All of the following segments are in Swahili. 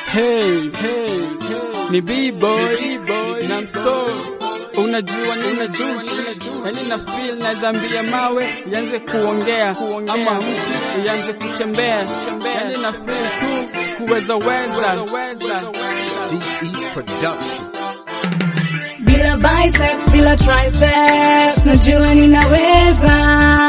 Hey, hey, hey. Ni B-boy, na mso unajua nina juice yani na feel naweza ambia mawe ianze kuongea ama mti ianze kutembea yani na feel tu kuweza weza D-East Production. bila biceps, bila triceps, najua ninaweza,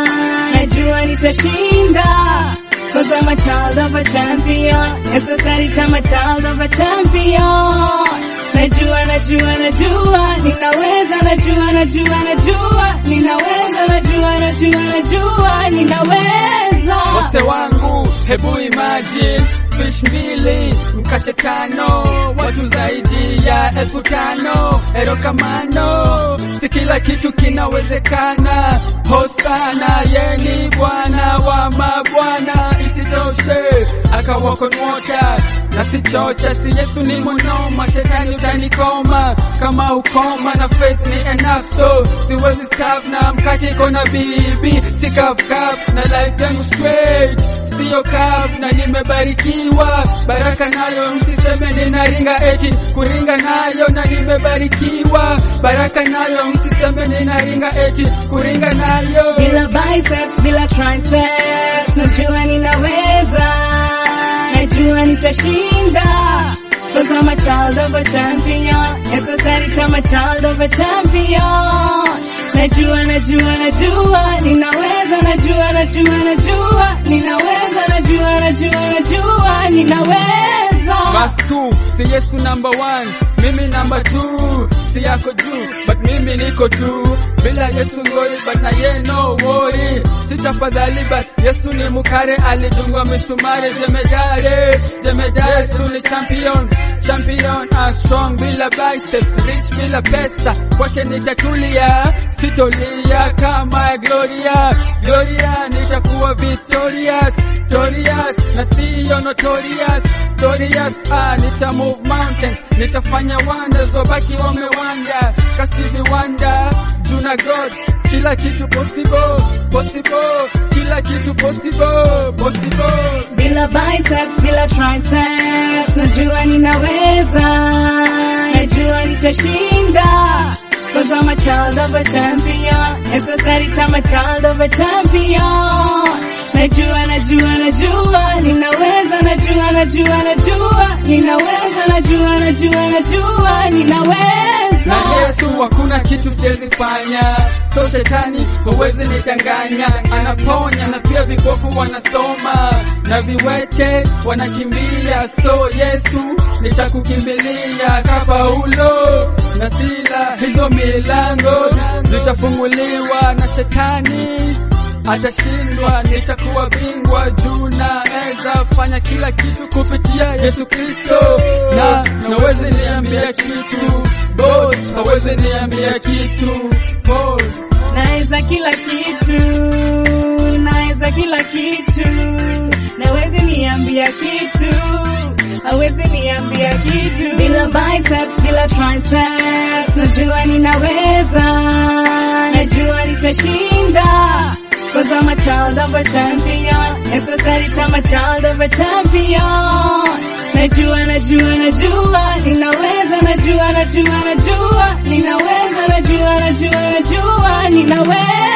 najua nitashinda. Cause I'm a child of a champion, necessary I'm a child of a champion. Najua, najua, najua, ninaweza, najua, najua, najua, ninaweza, najua, najua, najua, ninaweza. wase wangu hebu imagine fish mbili mkate tano watu zaidi ya elfu tano ero kamano si kila kitu kinawezekana hosana yeni bwana wa mabwana isitoshe akawakonwota na sichocha si yesu ni monoma shetani utanikoma kama ukoma na faith ni enough so siwezi stop na mkate iko na bibi si kafkaf na life yangu straight siyo kaf na nimebarikiwa baraka nayo msiseme ninaringa eti kuringa nayo na nimebarikiwa baraka nayo msiseme ninaringa eti kuringa nayo bila biceps, bila triceps, najua ninaweza, najua nitashinda. Cause I'm a child of a champion, necessary I'm a child of a champion. Najua, najua, najua, ninaweza, najua, najua, najua, ninaweza, najua, najua, najua, ninaweza. Verse 2, si Yesu number one, mimi number two, si yako juu, but mimi niko tu. Bila Yesu ngori, but na ye no worry. Sitafadhali, but Yesu ni mukare, alidungwa misumari, jemedare, jemedare, Yesu ni champion, champion, a strong, bila biceps, rich bila pesa, kwake nitatulia, sitolia kama Gloria, Gloria, nitakuwa victorious, victorious, na siyo notorious, notorious, ah, nita move mountains, nitafanya wonders, wabaki wamewanda, kasi viwanda, juna God, kila kitu possible, possible, kila kitu possible, possible. bila biceps, bila triceps, najua ninaweza, najua nitashinda. Cause I'm a child of a champion, necessary I'm a child of a champion. Najua, najua, najua, ninaweza, najua, najua, najua, ninaweza, najua, najua, najua, ninaweza. na Yesu hakuna kitu siwezi fanya, so shetani huwezi nitanganya. Anaponya na pia vipofu wanasoma na viwete wanakimbia, so Yesu nitakukimbilia ka Paulo na Sila, hizo milango zitafunguliwa na shetani atashindwa, nitakuwa bingwa juu, naweza fanya kila kitu kupitia Yesu Kristo, na nawezi niambia kitu boss, hawezi niambia kitu boss. Naweza kila kitu, naweza kila kitu, nawezi niambia kitu, hawezi niambia kitu. Bila biceps, bila triceps, najua ninaweza, najua nitashinda. Cause I'm a child of a champion, necessary I'm a child of a champion. Najua, najua, najua, ninaweza, najua, najua, najua, ninaweza, najua, najua, najua, ninaweza.